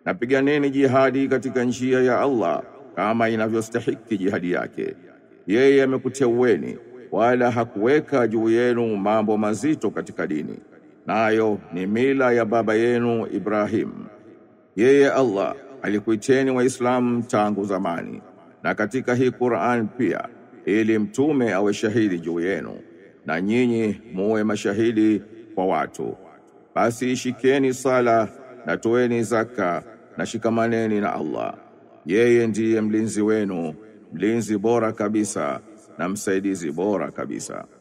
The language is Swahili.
na piganeni jihadi katika njia ya Allah kama inavyostahiki jihadi yake. Yeye amekuteueni wala hakuweka juu yenu mambo mazito katika dini, nayo ni mila ya baba yenu Ibrahim. Yeye Allah alikuiteni Waislamu tangu zamani, na katika hii Qur'an pia, ili mtume awe shahidi juu yenu, na nyinyi muwe mashahidi kwa watu. Basi shikeni sala na toeni zaka na shikamaneni na Allah. Yeye ndiye mlinzi wenu, mlinzi bora kabisa na msaidizi bora kabisa.